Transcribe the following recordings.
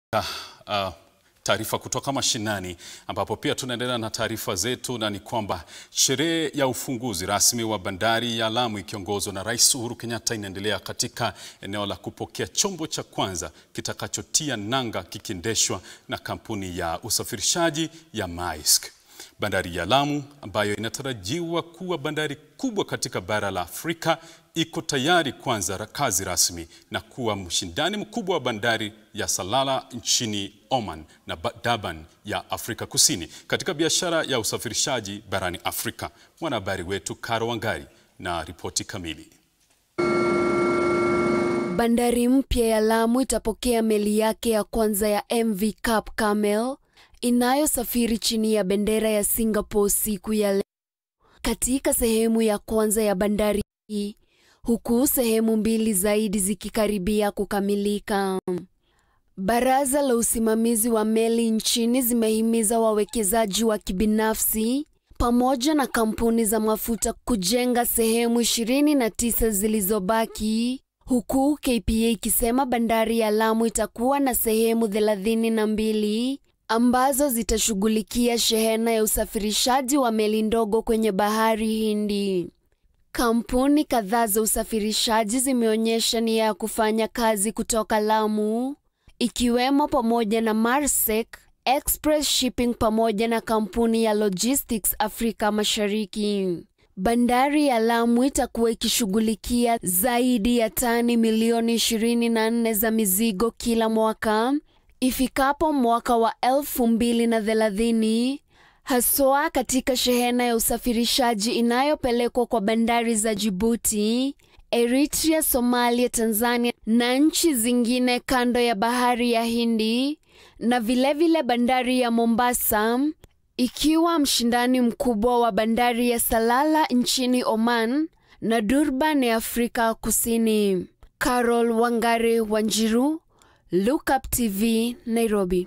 Uh, taarifa kutoka mashinani ambapo pia tunaendelea na taarifa zetu, na ni kwamba sherehe ya ufunguzi rasmi wa bandari ya Lamu ikiongozwa na Rais Uhuru Kenyatta inaendelea katika eneo la kupokea chombo cha kwanza kitakachotia nanga kikiendeshwa na kampuni ya usafirishaji ya Maersk. Bandari ya Lamu ambayo inatarajiwa kuwa bandari kubwa katika bara la Afrika iko tayari kuanza kazi rasmi na kuwa mshindani mkubwa wa bandari ya Salalah nchini Oman na Durban ya Afrika Kusini katika biashara ya usafirishaji barani Afrika. Mwanahabari wetu Karo Wangari na ripoti kamili. Bandari mpya ya Lamu itapokea meli yake ya kwanza ya MV Cap Camel inayosafiri chini ya bendera ya Singapore siku ya leo katika sehemu ya kwanza ya bandari hii, huku sehemu mbili zaidi zikikaribia kukamilika. Baraza la usimamizi wa meli nchini zimehimiza wawekezaji wa kibinafsi pamoja na kampuni za mafuta kujenga sehemu ishirini na tisa zilizobaki, huku KPA ikisema bandari ya Lamu itakuwa na sehemu thelathini na mbili ambazo zitashughulikia shehena ya usafirishaji wa meli ndogo kwenye bahari Hindi. Kampuni kadhaa za usafirishaji zimeonyesha nia ya kufanya kazi kutoka Lamu, ikiwemo pamoja na Maersk, Express Shipping pamoja na kampuni ya Logistics Afrika Mashariki. Bandari ya Lamu itakuwa ikishughulikia zaidi ya tani milioni 24 za mizigo kila mwaka ifikapo mwaka wa elfu mbili na thelathini haswa katika shehena ya usafirishaji inayopelekwa kwa bandari za Djibouti, Eritrea, Somalia, Tanzania na nchi zingine kando ya bahari ya Hindi na vilevile vile bandari ya Mombasa ikiwa mshindani mkubwa wa bandari ya Salalah nchini Oman na Durban ya Afrika Kusini. Carol Wangari Wanjiru, Look Up TV, Nairobi.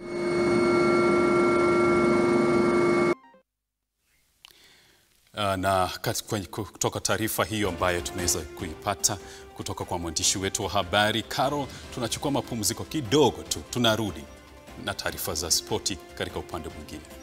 Uh, na kutoka taarifa hiyo ambayo tumeweza kuipata kutoka kwa mwandishi wetu wa habari Carol, tunachukua mapumziko kidogo tu, tunarudi na taarifa za spoti katika upande mwingine.